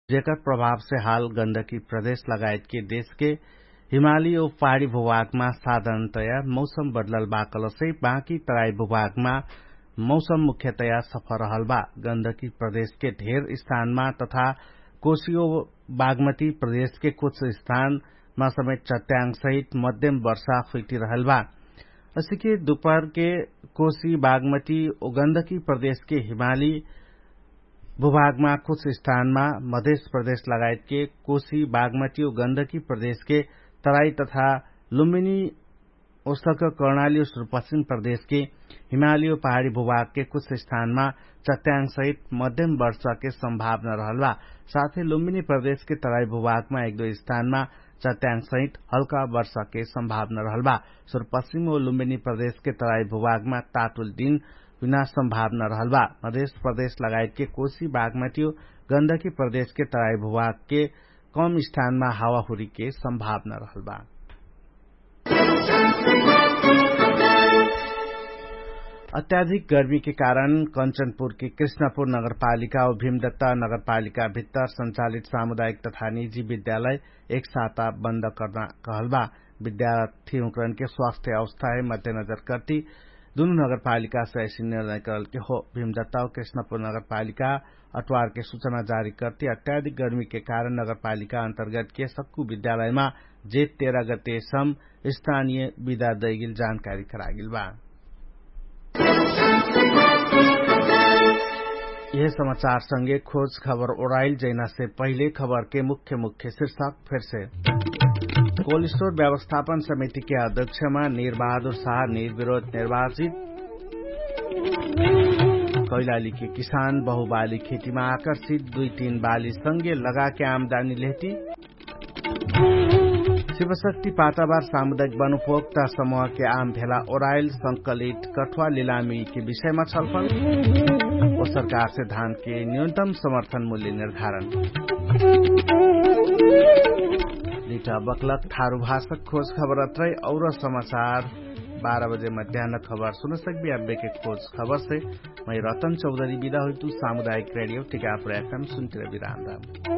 जेकर प्रभाव से हाल गण्डकी प्रदेश लगायत के देश के हिमाली और पहाड़ी भूभागमा साधारणतया मौसम बदलल बा कलसै बाँकी तराई भूभागमा मौसम मुख्यतया सफल रहल बा गण्डकी प्रदेश के ढेर स्थानमा तथा कोशी और बागमती प्रदेश के कुछ स्थानमा समेत चट्याङ सहित मध्यम वर्षा हुई रहल बा अस्सी दोपहर के कोशी बागमती और गण्डकी प्रदेश के हिमाली भूभागमा कुछ स्थानमा मध्य प्रदेश लगायत के कोशी बागमती और गण्डकी प्रदेश के तराई तथा लुम्बिनी ओसक कर्णाली और सुदूरपश्चिम प्रदेश के हिमाली और पहाड़ी भूभाग के कुछ स्थानमा चट्याङ सहित मध्यम वर्षा के संभावना रहल बा साथै लुम्बिनी प्रदेश के तराई भूभागमा एक दो स्थानमा चट्याङ सहित हल्का वर्षा के संभावना रहल बा सुदूरपश्चिम और लुम्बिनी प्रदेश के तराई भूभागमा तातुल दिन बिना संभावना रहल बा मध्य प्रदेश लगायत के कोशी बागमती गण्डकी प्रदेश के तराई भूभाग के कम स्थानमा हावाहुरी के संभावना रहल बा अत्याधिक गर्मी के कारण कंचनपुर की कृष्णपुर नगरपालिका और भीमदत्ता नगरपालिका भीतर संचालित सामुदायिक तथा निजी विद्यालय एक साता बंद करना कहल बा विद्यार्थी उकरण के स्वास्थ्य अवस्था है मद्देनजर करती दोनों नगरपालिका से ऐसी निर्णय करल के हो भीमदत्ता और कृष्णपुर नगरपालिका अटवार के सूचना जारी करती अत्याधिक गर्मी के कारण नगरपालिका अंतर्गत के सक्कू विद्यालय में जेठ तेरह गते सम स्थानीय विदा दैगिल जानकारी करागिल बा यह समाचार संगे खोज खबर ओराइल जैना से पहले खबर के मुख्य मुख्य शीर्षक फिर से कोल्ड स्टोर व्यवस्थापन समिति के अध्यक्षमा नीर बहादुर शाह निर्विरोध निर्वाचित कैलाली के किसान बहुबाली खेतीमा आकर्षित दुई तीन बाली संगे लगा के आमदानी लेती शिवशक्ति पाटाबार सामुदायिक वन उपभोक्ता समूह के आम भेला ओराइल संकलित कठुआ लिलामी के विषयमा छलफल और सरकार से धान के न्यूनतम समर्थन मूल्य निर्धारण लिटा बकलक थारू भाषक खोज खबर अत्रै और समाचार बारह बजे मध्यान्ह खबर सुन सकबी अब्बे के खोज खबर से मैं रतन चौधरी विदा हुई तू सामुदायिक रेडियो टिकापुर एफएम सुनते विराम